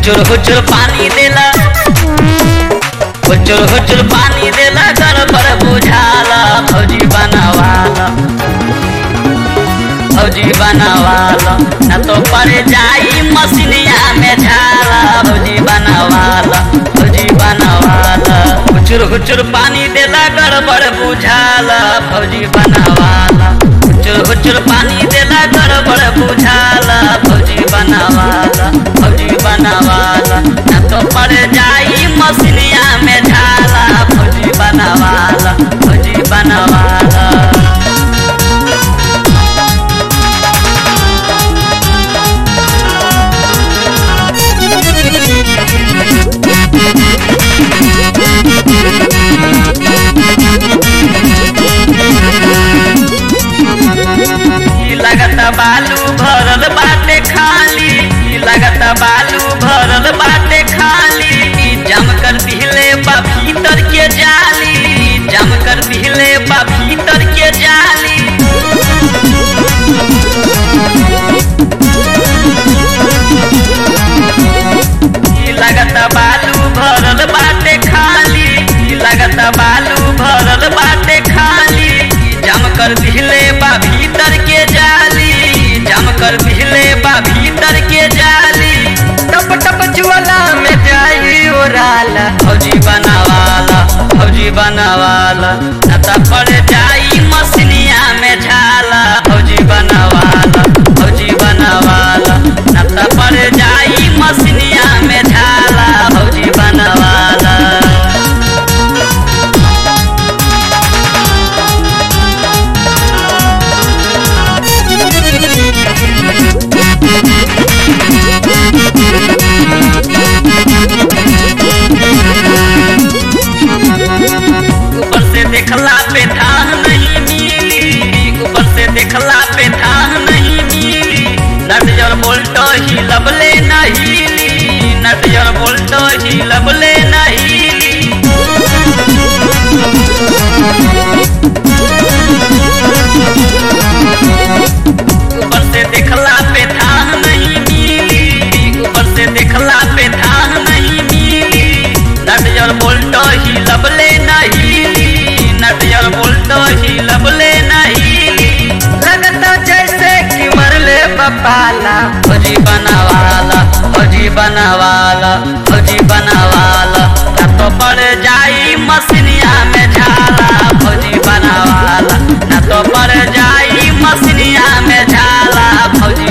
हुचुर हुचुर पानी देला हुचुर हुचुर पानी देला गड़बड़ बुझाला फौजी बनावाला फौजी बनावाला न तो पर जाई मसीनिया में झाला फौजी बनावाला फौजी बनावाला हुचुर हुचुर पानी देला गड़बड़ बुझाला फौजी बनावाला हुचुर हुचुर पानी देला गड़बड़ बुझाला फौजी बनावाला फौजी बनावाला न तो पर जाई मसीनिया में झाला फौजी बनावाला फौजी बनावाला ई लगत बालू भरल बाटे खाली ई लगत बालू भरल बाटे खाली ई जम कर दिहले बा भीतर के जाली ई जम कर दिहले बा भीतर के जाली ई लगत बालू भरल बाटे खाली ई लगत बालू भरल बाटे खाली ई जम कर दिहले बा भीतर के जाली ई जम कर दिहले बा भीतर के जाली टप टप ज्वाला में जाई ओराला फौजी बनावाला फौजी बनावाला नता पड़ जाई मसनिया में झाला फौजी बनावाला फौजी बनावाला नता पड़ जाई मसनिया में झाला फौजी बनावाला ऊपर से देखला पे धान नहीं मिली ऊपर से देखला पे धान नहीं मिली नटजर बोल्टो ही लबले नहीं नटजर बोल्टो ही लबले नहीं ऊपर से देखला पे धान नहीं मिली ऊपर से देखला पे धान नहीं मिली नटजर बोल्टो ही लबले नहीं नटजर बोल्टो ही लबले नहीं लगता जैसे कि मरले बपाला फौजी बनावाला फौजी बनावाला फौजी बनावाला ना तो पड़ जाई मसीनिया में झाला फौजी बनावाला ना तो पड़ जाई मसीनिया में झाला फौजी